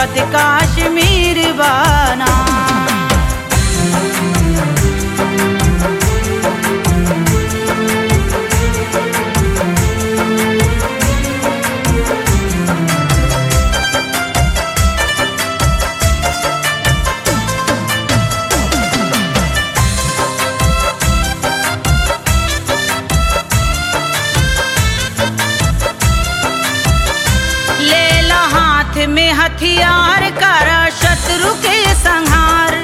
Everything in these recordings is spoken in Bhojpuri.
रोवत काश्मीर बाना ले ला हाथ में हथियार कर शत्रु के संहार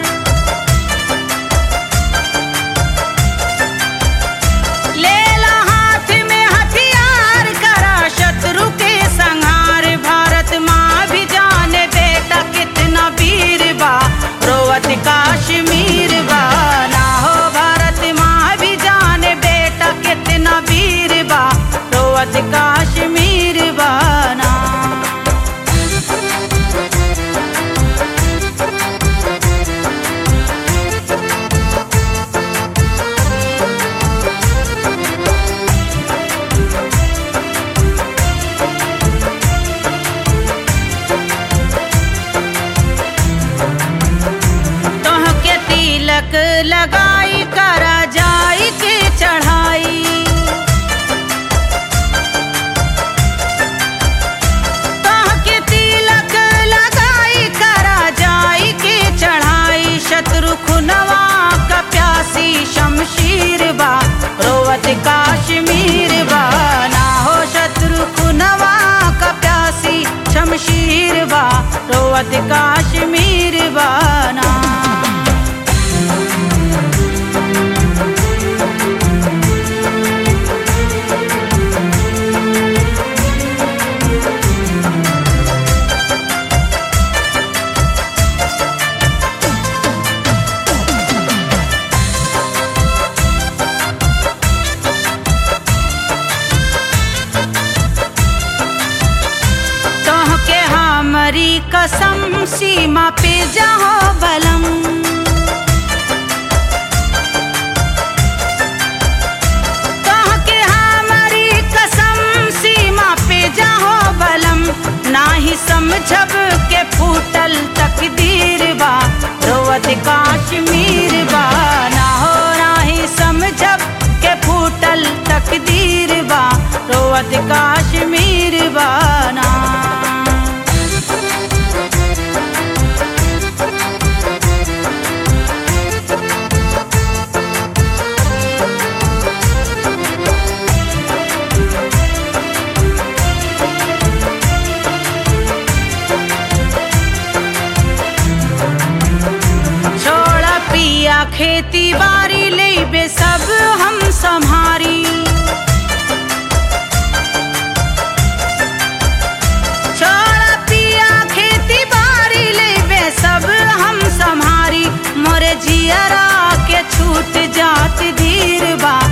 ले ला हाथ में हथियार कर शत्रु के संहार भारत माँ भी जाने बेटा कितना वीर बा रोवत काश्मीर बा ना हो भारत माँ भी जाने बेटा कितना वीर बा रोवत काश्मीर बाना तोह के तिलक लगाई करा जाई के चढ़ाई तोह के तिलक लगाई करा जाई के चढ़ाई शत्रु खुनवा का प्यासी शमशीर बा रोवत काश्मीर बा ना हो शत्रु खुनवा का प्यासी शमशीर बा रोवत काश्मीर बाना तोह के हमरी कसम सीमा पे जाहो बलम तोह के हमरी कसम सीमा पे जाहो बलम नाही समझब के फूटल तकदीर बा रोवत काश्मीर बा ना हो नाही समझब के फूटल तकदीर बा रोवत काश्मीर बाना छोड़ा पिया खेती बारी लेबे सब हम संहारी छोड़ा पिया खेती बारी लेबे सब हम संहारी मोरे जियरा के छूट जात धीर बा